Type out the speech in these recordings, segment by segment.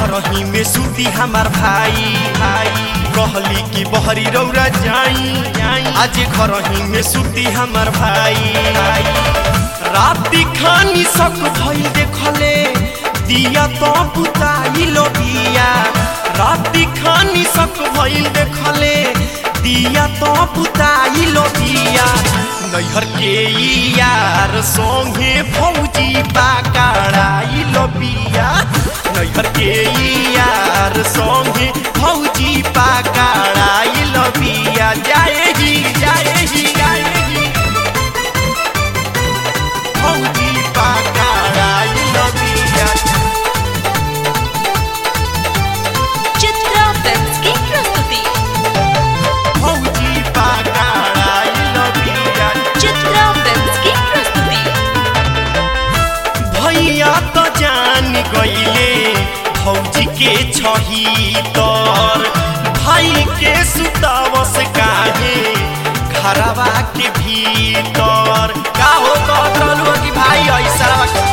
घरही में सूती हमार भाई भाई कहली कि बहरी रौरा जाई जाई आज घरही में सूती हमार भाई भाई राति खानी सक भइल देखले दिया तो बुताई लो दिया राति खानी सक भइल देखले दिया तो बुताई लो दिया नैहर के यार संगे फौजी बाकड़ाई लो बिया नैहर के यार संगे फौजी बाकड़ाई लो बिया जाए ही जाए ही जाए ही फौजी बाकड़ाई लो बिया चित्रा फिल्म्स की प्रस्तुति फौजी बाकड़ाई लो बिया चित्रा फिल्म्स की प्रस्तुति भैया तो जान गईले फौजी के छही तर भाई के सुतावस काहे घरवा के भीतर का हो कहलू कि भाई ऐसा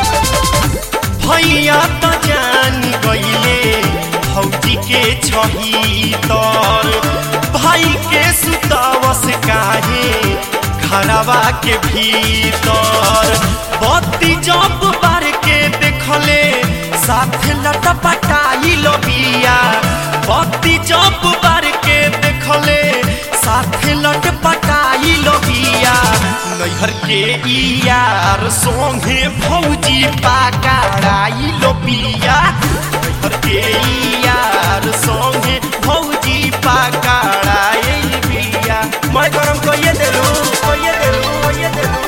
भैया तो जान गईले फौजी के छही तर भाई के सुतावस काहे घरवा के भीतर बत्ती जब बार के देखले साथ लटपटाई लो बिया बत्ती जब बार के देखले साथ लटपटाई लो बिया नैहर के यार सोंगे फौजी पाकड़ाई लो बिया नैहर के यार सोंगे फौजी पाकड़ाई बिया मैं गरम कहिए देलू कहिए देलू कहिए देलू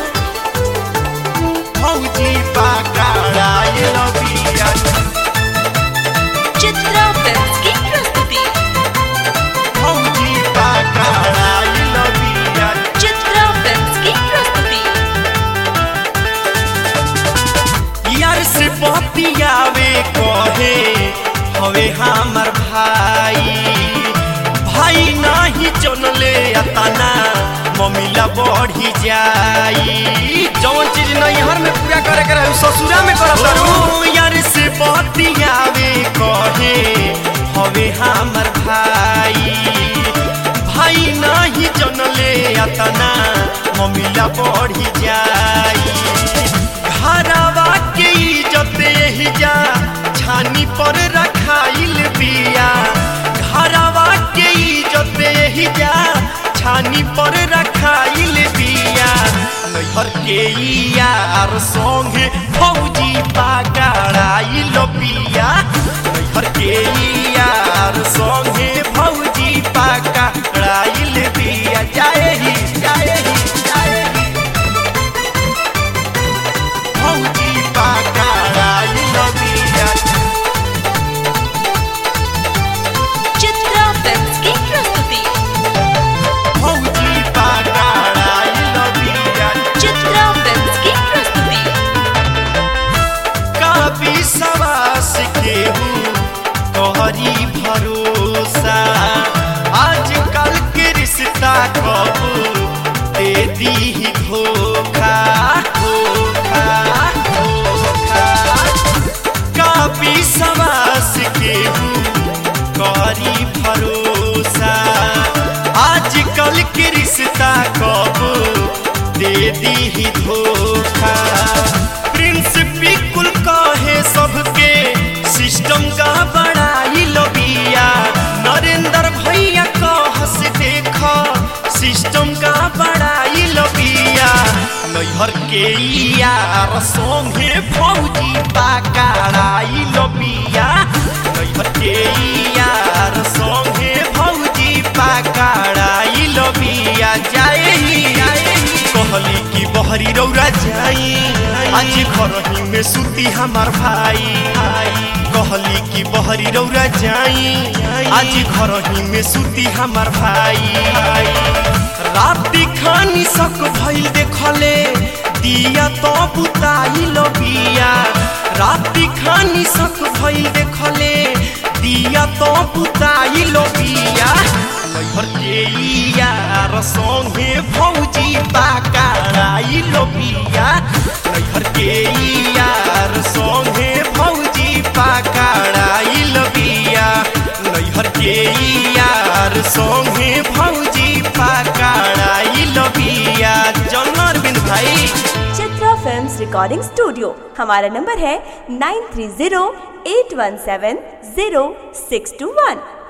फौजी पाकड़ाई लो बिया चित्रा फिल्म्स की प्रस्तुति फौजी पाकड़ाई लो बिया चित्रा फिल्म्स की प्रस्तुति यार से बतियावे कहे हवे हमर भाई भाई नाही जनले अतना मम्मीला बढ़ी जाई जौन चीज नैहर में पूरा करे करे ससुरा में करत रहू यार से बतियावे कहे हवे हमर भाई भाई नाही जनले अतना मम्मीला बढ़ी जाई घरवा के इज्जत यही जा छानी पर रखाइल बिया घरवा के इज्जत यही जा छानी पर रखाइल बिया नैहर के यार संगे फौजी पाकड़ाइल बिया नैहर के यार संगे फौजी पाकड़ाइल बिया जाए ही जाए ही जाए ही फौजी पाकड़ाइल बिया चित्रा फिल्म्स की प्रस्तुति फौजी पाकड़ाइल बिया चित्रा फिल्म्स की प्रस्तुति का विश्वास केहू तोहरी भरोसा आजकल के रिश्ता कबू दे दी धोखा धोखा धोखा का विश्वास केहू करी भरोसा आजकल के रिश्ता कबू दे दी धोखा प्रिंस बिल्कुल कहे सबके सिस्टम का बड़ाई लबिया नरेंद्र भैया कहस देख सिस्टम का बड़ाई लबिया नैहर के यार संगे फौजी पाकड़ाई लबिया नैहर के यार संगे फौजी पाकड़ाई लबिया जाए ही जाए ही कहली कि बहरी रौरा जाई आज घरही में सूती हमार भाई भाई कहली कि बहरी रौरा जाई आज घरही में सूती हमार भाई भाई राति खानी सक भइल देखले दिया तो बुताई लो बिया राति खानी सक भइल देखले दिया तो बुताई लो बिया नैहर के यार संगे फौजी पाकड़ाई लो बिया नैहर के यार संगे फौजी पाकड़ाई लो बिया संगे भौजी पकड़ाई लबिया जन अरविंद भाई चित्रा फिल्म्स रिकॉर्डिंग स्टूडियो हमारा नंबर है nine three zero eight one seven zero six two वन